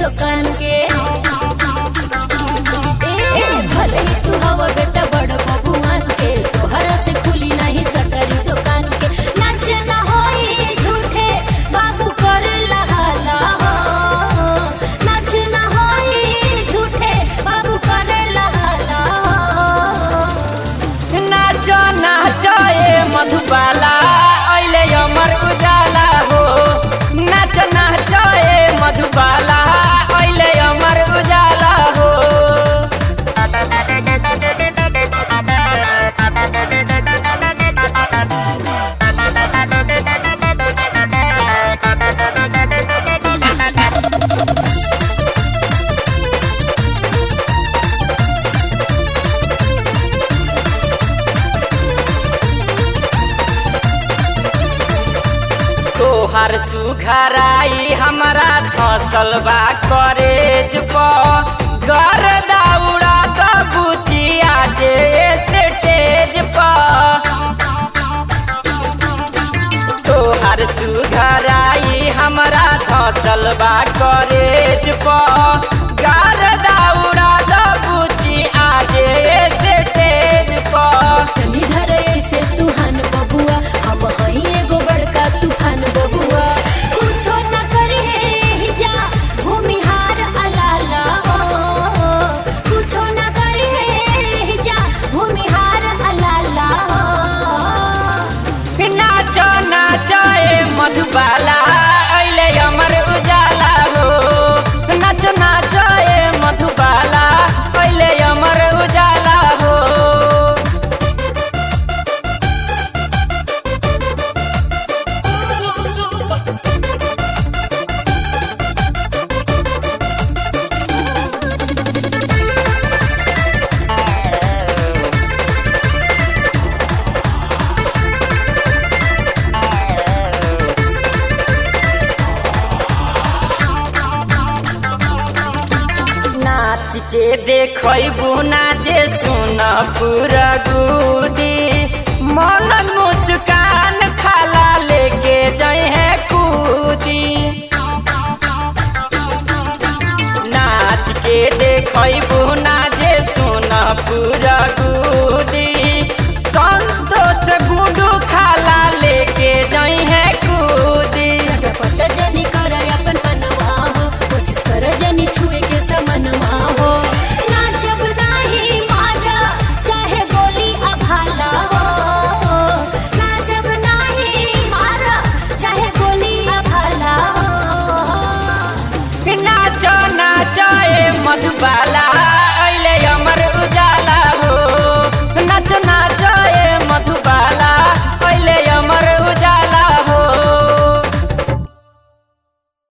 दुकान के ए भले ही तू हवा बेटा बड़ बबुआन के तोहरा से खुली नहीं सटरी दुकान के नाच ना होई झूठे बाबू करे लहाला हो नाच ना होई झूठे बाबू करे लहाला हो नाचो नाचो ए मधुबाला अहिले अमर उजाला हो नाच नाचो ए मधुबाला अहिले अमर उजाला हो तोहर सुघराई हमरा फसल बा करेज प घर दौड़ा त बुचिया जे स्टेज प तोहर सुघराई हमरा फसल बा करेज प घर दौड़ा त बुचिया जे स्टेज प तनी धरे से तूफान बबुआ हम हई एगो बड़का तूफान बबुआ कुछो न करी हे जा भूमिहार अलाला हो कुछो न करी हे जा भूमिहार अलाला हो नाचो नाचो ए मधुबाला अहिले अमर उजाला हो नाचो नाचो ए मधुबाला अहिले अमर उजाला हो नाच के देखबू ना जे सुन पूरा गुदी मन मुस्कान खाला लेके जई है कूदी नाच के देखबू ना जे सुन पूरा